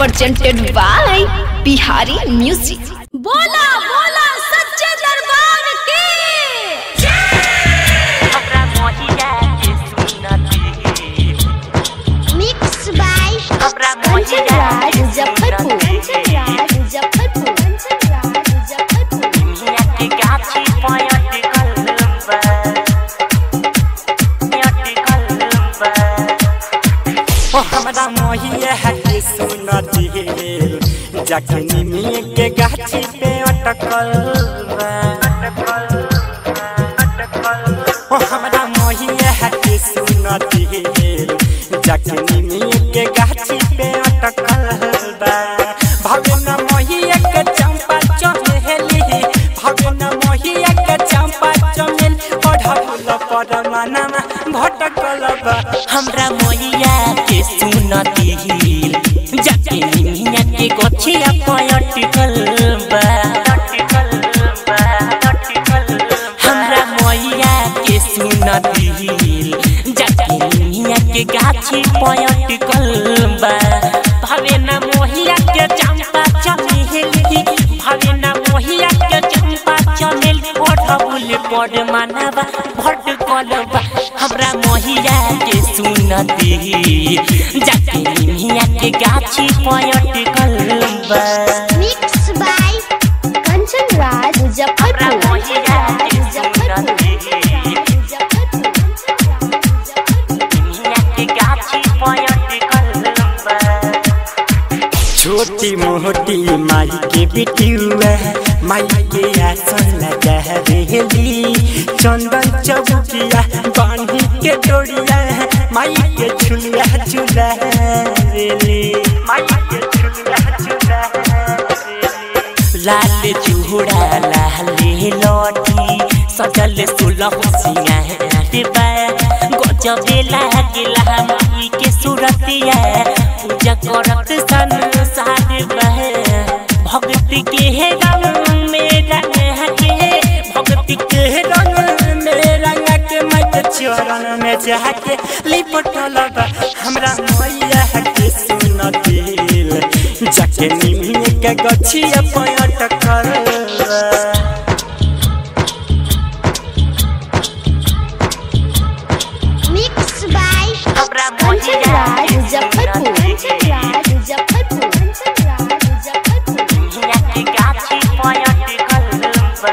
presented by Bihari Music. बोला बोला सच्चे दरबार की हमरा मोहिया के सुनती मिक्स बाय हमरा मोहिया के मुजफ्फरपुर सुनती मुजफ्फरपुर मुजफ्फरपुर दुनिया के गाछी पयट कलबा पयट कलबा ओ हमरा मोहिया के सुनती जखनी में के गाछी पे अटकल बा ओ हमरा मोहिया के सुनती जखनी में के गाछी पे अटकल बा भगन मोहिया के चंपा चमेली भगन मोहिया के चंपा चमेल ओढ़ल पर मनना भटकल बा हमरा मोहिया के सुनती जाके निमिया के गछिया पयट कलबा हमरा मोहिया के सुनती जाके निमिया के गाछी पयट कलबा भावे ना मोहिया के चंपा चमेली भावे ना मोहिया के चंपा चमेल ओढ़बुल पर मानवा भट कलबा हमरा मोहिया के सुनती जाके निमिया के गाछी पयट कलबा मिक्स बाय कंचन राज हमरा मुजफ्फरपुर मोहिया के सुनती निमिया के गाछी पयट कलबा छोटी मोटी माई के बिटियुआ माई के आसन लगा रेली चंदन चौकिया बांधी के डोरिया माई के झुलिया झुला रेली माई के झुलिया झुला रेली लाल चूड़ा लाल लौटी सजल सुलह सिंगार बा गजबे लागेला माई के सूरतिया पूजा करत संसार बा भक्ति के रंग में रंग के भक्ति के रंग में रंग के माई के चरण में जाके लिपटल बा हमरा मैया के सुन दिल जाके निमिया के गछिया पयट कर मिक्स बाय हमरा कंचन मोहिया राज के मुजफ्फरपुर सुनती मुजफ्फरपुर मुजफ्फरपुर दुनिया के गाछी पयट कलबा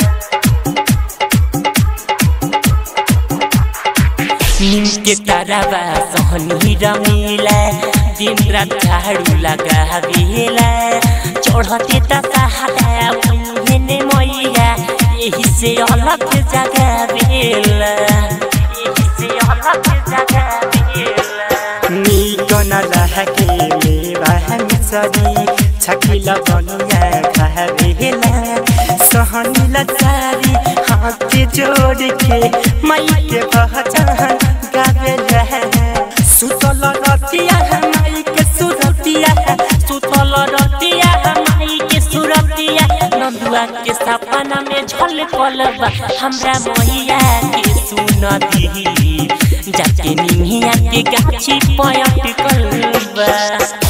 नीम के तरवा सहनी रमीला दिन रात झाड़ू लगावेला चढ़ते त सहारा ने मैया यही से अलग जगावेला यही से अलग जगावेला निकन लहके मेवा मिसरी छकिला बनिया खावेला सहनीला चारी हाथ जोड़ के माई के पहचान गावेला सुतल रतिया माई के सुरतिया सुतल रतिया माई के सुरतिया नंदुआ के सपना में झल बा हमरा मैया के सुनती जाके निमिया के गाछी पयट कलबा